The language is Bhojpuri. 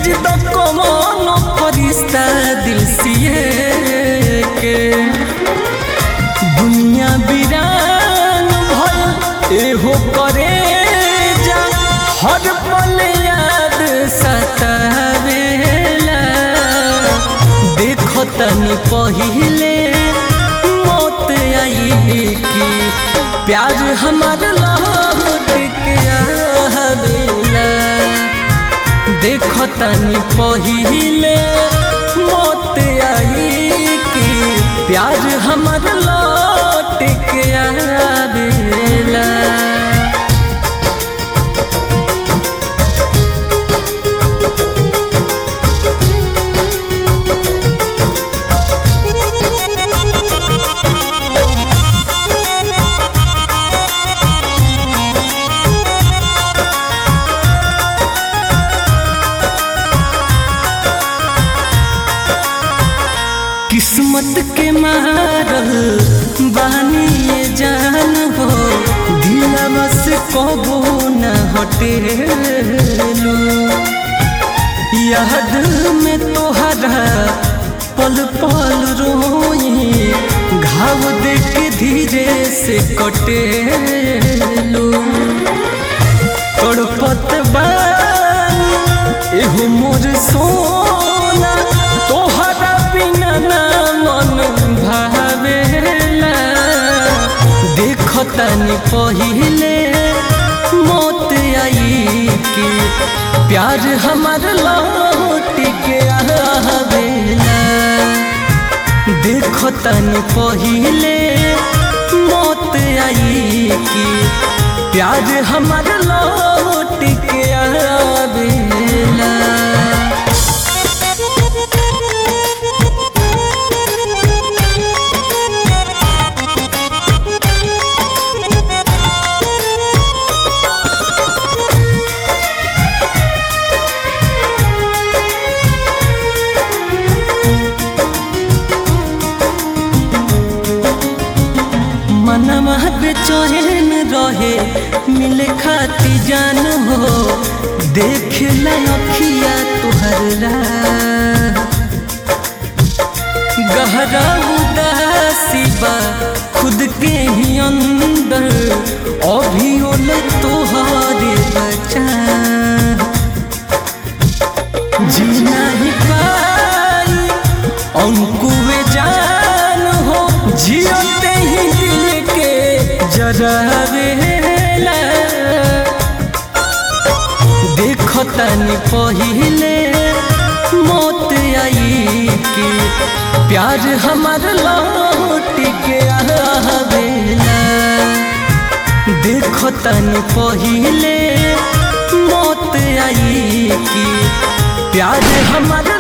भेज दो कमनो फरिश्ता दिल सिए के दुनिया बिरान भल एहो करे जा हर पल याद सतावेला देखो तनी पहिले मौत आई की प्यार हमार लौट के आवेला देखो तनी पहिले मौत आई की प्यार हमार लौट के आवेला किस्मत के मारल बानी ये जान हो दिलवा से कबो न हटेलू याद में तोहरा पल पल रोई घाव देख धीरे से कटेलू तड़पत बानी एहो मोर सोना तोहरा बिना ना मन भावेला देखो तनी पहिले मौत आई की प्यार हमार लौट के आवेला देखो तनी पहिले मौत आई की प्यार हमार लौट के आवेला मनवा बेचैन रहे मिले खाती जान हो देख लखिया तुहर गहरा उदासी बा खुद के ही अंदर अभी ओल तुहरे बचा जीना ही पाई अंकुए जान हो जियते ही दिल के जरावेला देखो तनी पहिले मौत आई की प्यार हमार लौट के आवेला देखो तनी पहिले मौत आई की प्यार हमार